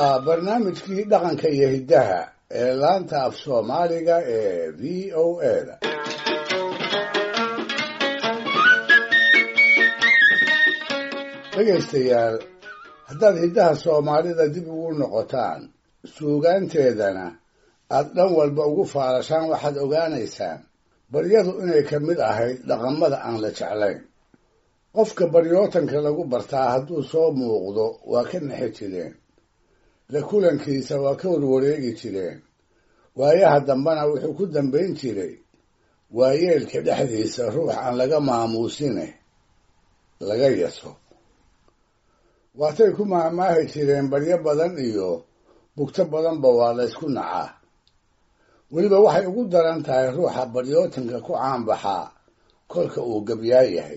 waa barnaamijkii dhaqanka iyo hiddaha ee laanta af soomaaliga ee v o a da dhegaystayaal haddaad hiddaha soomaalida dib ugu noqotaan suugaanteedana aad dhan walba ugu faarashaan waxaad ogaanaysaan baryadu inay ka mid ahayd dhaqamada aan la jeclayn qofka baryootanka lagu bartaa hadduu soo muuqdo waa ka nexi jireen la kulankiisa waa ka warwareegi jireen waayaha dambena wuxuu ku dambayn jiray waayeelka dhexdiisa ruux aan laga maamuusine laga yaso waatay ku maahmaahi jireen baryo badan iyo bugto badanba waa la ysku nacaa weliba waxay ugu daran tahay ruuxa baryootanka ku caanbaxaa kolka uu gabyaa yahay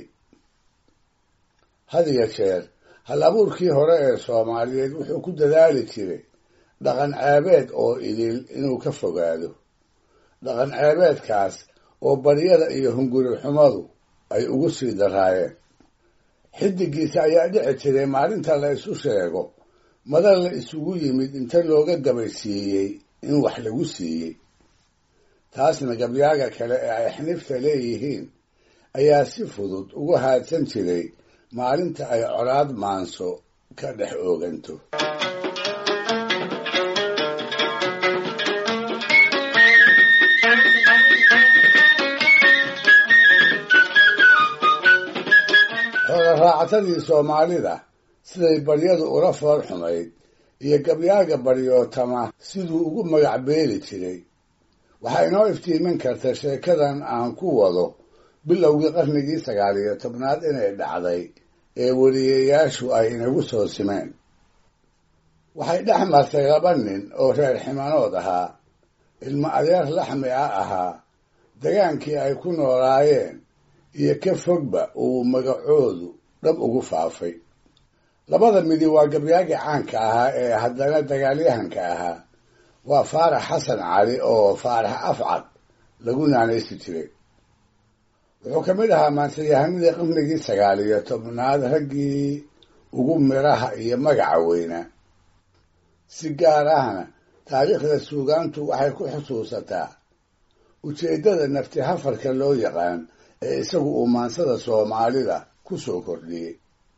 had iyo jeer hal abuurkii hore ee soomaaliyeed wuxuu ku dadaali jiray dhaqan ceebeed oo idil inuu ka fogaado dhaqan ceebeedkaas oo baryada iyo hunguri xumadu ay ugu sii daraayeen xidigiisa ayaa dhici jiray maalinta la isu sheego madal la isugu yimid inta looga gabaysiiyey in wax lagu siiyey taasna gabyaaga kale ee ay xnifta leeyihiin ayaa si fudud ugu haadsan jiray maalinta ay colaad maanso ka dhex ooganto xoola raacatadii soomaalida siday baryadu ula fool xumayd iyo gabyaaga baryootama siduu ugu magac beeli jiray waxaa inoo iftiimin karta sheekadan aan ku wado bilowgii qarnigii sagaal iyo tobnaad inay dhacday ee weliyayaashu ay inagu soo simeen waxay dhex martay laba nin oo reer ximanood ahaa ilmo adeer laxmi a ahaa dagaankii ay ku noolaayeen iyo ka fogba uu magacoodu dhab ugu faafay labada midi waa gabyaagii caanka ahaa ee haddana dagaalyahanka ahaa waa faarax xasan cali oo faarax afcad lagu naanaysi jiray wuxuu ka mid ahaa maantayahanadii qarnigii sagaal iyo tobnaad raggii ugu midhaha iyo magaca weynaa si gaar ahna taariikhda suugaantu waxay ku xusuusataa ujeeddada nafti hafarka loo yaqaan ee isagu uu maansada soomaalida ku soo kordhiyey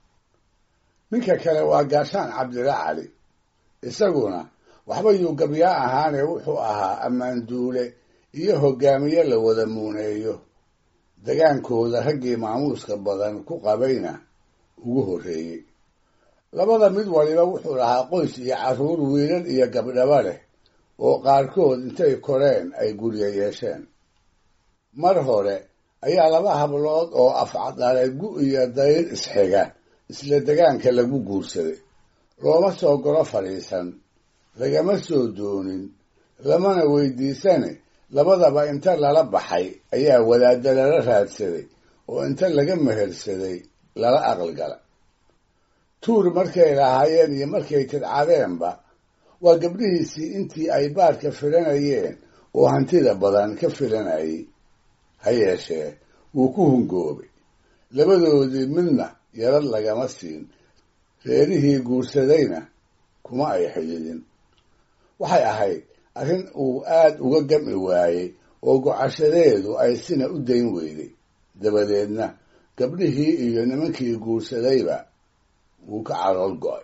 ninka kale waa gaashaan cabdila cali isaguna waxba yuu gabyaa ahaane wuxuu ahaa ammaanduule iyo hogaamiye la wada muuneeyo dagaankooda raggii maamuuska badan ku qabayna ugu horreeyey labada mid waliba wuxuu lahaa qoys iyo carruur wiilal iyo gabdhaba leh oo qaarkood intay koreen ay guryo yeesheen mar hore ayaa laba hablood oo afcadalay gu iyo dayr isxiga isla degaanka lagu guursaday looma soo golo fadhiisan lagama soo doonin lamana weydiisane labadaba inta lala baxay ayaa wadaadda lala raadsaday oo inta laga mehersaday lala aqalgala tuur markay lahaayeen iyo markay tidcadeenba waa gabdhihiisii intii ay baadhka filanayeen oo hantida badan ka filanayay ha yeeshee wuu ku hungoobay labadoodii midna yarad lagama siin reerihii guursadayna kuma ay xididin waxay ahayd arrin uu aad uga gami waayey oo gocashadeedu ay sina u dayn weyday dabadeedna gabdhihii iyo nimankii guursadayba wuu ka calool go'ay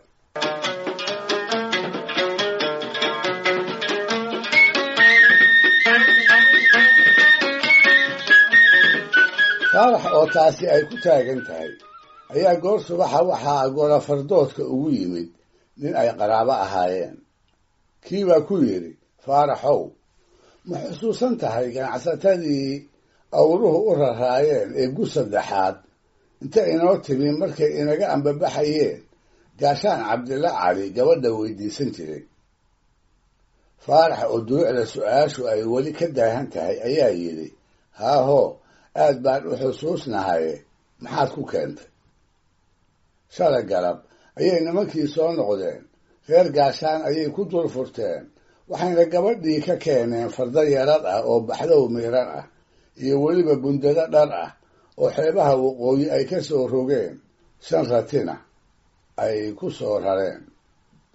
faarax oo taasi ay ku taagan tahay ayaa goor subaxa waxaa golafardoodka ugu yimid nin ay qaraabo ahaayeen kii baa ku yidhi faaraxow ma xusuusan tahay ganacsatadii awruhu u raraayeen ee gu saddexaad inta inoo timi markay inaga ambabaxayeen gaashaan cabdilla cali gabadha weydiisan jiray faarax oo duruucda su-aashu ay weli ka daahan tahay ayaa yidhi haahoo aad baan u xusuusnahaye maxaad ku keentay shalay galab ayay nimankii soo noqdeen reer gaashaan ayay ku dul furteen waxayna gabadhii ka keeneen farda yarad ah oo baxdow miiran ah iyo weliba bundado dhar ah oo xeebaha waqooyi ay ka soo rogeen shan ratina ay ku soo rareen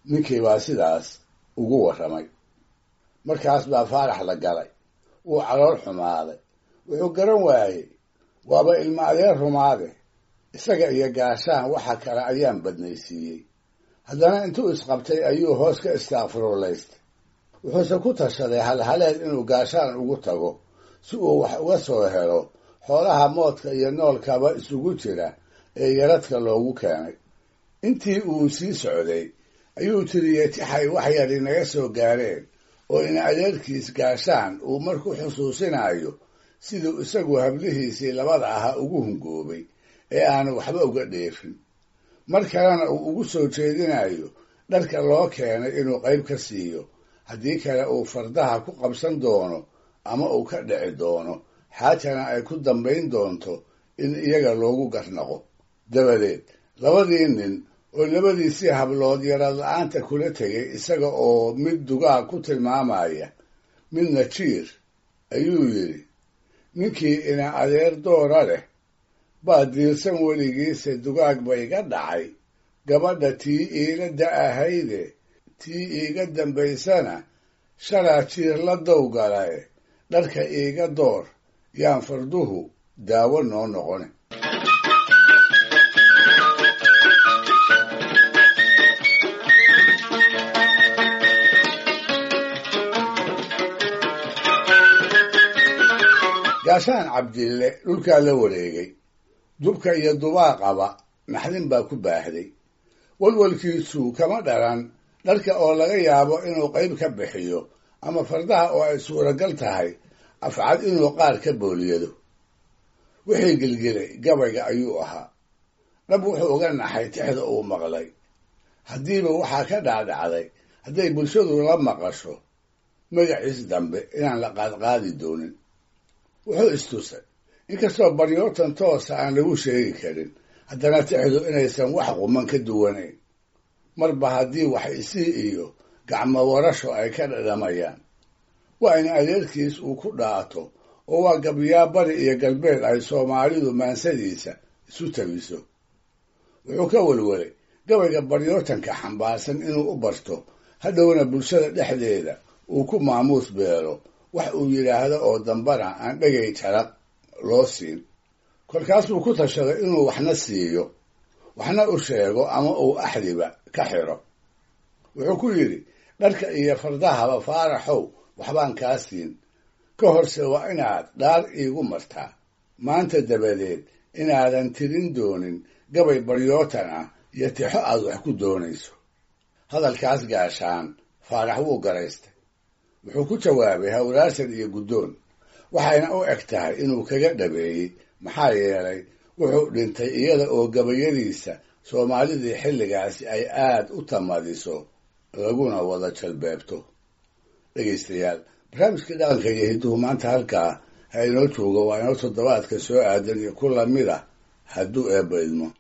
ninkii baa sidaas ugu warramay markaas baa faarax la galay wuu calool xumaaday wuxuu garan waayey waaba ilma adeer rumaade isaga iyo gaashaan waxa kale ayaan badnaysiiyey haddana intuu isqabtay ayuu hoos ka istaaqfiruulaystay wuxuuse ku tashaday halhaleed inuu gaashaan ugu tago si uu wax uga soo helo xoolaha moodka iyo noolkaba isugu jira ee yaradka loogu keenay intii uu sii socday ayuu tiriyey tixay wax yar inaga soo gaareen oo in adeerkiis gaashaan uu marku xusuusinayo siduu isagu hablihiisii labada ahaa ugu hungoobay ee aanu waxba uga dheefin mar kalena uu ugu soo jeedinayo dharka loo keenay inuu qayb ka siiyo haddii kale uu fardaha ku qabsan doono ama uu ka dhici doono xaajana ay ku dambayn doonto in iyaga loogu garnaqo dabadeed labadii nin oo labadiisii hablood yarad la-aanta kula tegay isaga oo mid dugaag ku tilmaamaya midna jiir ayuu yidhi ninkii ina adeer doora leh baa diirsan weligiise dugaag ba iga dhacay gabadha tii iila da-ahayde tii iiga dambaysana shalaa jiir la dowgalae dharka iiga door yaan farduhu daawo noo noqone gaashaan cabdille dhulkaa la wareegay dubka iyo dubaaqaba naxdin baa ku baahday walwalkiisu kama dhalan dharka oo laga yaabo inuu qayb ka bixiyo ama fardaha oo ay suuragal tahay afcad inuu qaar ka booliyado wixii gelgelay gabayga ayuu ahaa dhab wuxuu uga naxay tixda uu maqlay haddiiba waxaa ka dhaadhacday hadday bulshadu la maqasho magaciis dambe inaan la qaadqaadi doonin wuxuu istusay inkastoo baryootan toosa aan lagu sheegi karin haddana tixdu inaysan wax quman ka duwanayn marba haddii wax isii iyo gacmo warasho ay ka dhadhamayaan waa in adeerkiis uu ku dhaato oo waa gabyaa bari iyo galbeed ay soomaalidu maansadiisa isu tabiso wuxuu ka welwelay gabayga baryootanka xambaarsan inuu u barto hadhowna bulshada dhexdeeda uu ku maamuus beelo wax uu yidhaahdo oo dambana aan dhegay jaraq loo siin kolkaasuu ku tashaday inuu waxna siiyo waxna u sheego ama uu axdiba ka xiro wuxuu ku yidhi dharka iyo fardahaba faaraxow waxbaan kaa siin ka horse waa inaad dhaar iigu martaa maanta dabadeed inaadan tirin doonin gabay baryootan ah iyo tixo aad wax ku doonayso hadalkaas gaashaan faarax wuu garaystay wuxuu ku jawaabay hawraasan iyo guddoon waxayna u eg tahay inuu kaga dhabeeyey maxaa yeelay wuxuu dhintay iyada oo gabayadiisa soomaalidii xilligaasi ay aad u tamadiso laguna wada jalbeebto dhegaystayaal barnaamijkii dhaqanka iyo hidduhu maanta halkaa ha inoo joogo waa inoo toddobaadka soo aadan iyo ku lamid ah hadduu eebba idmo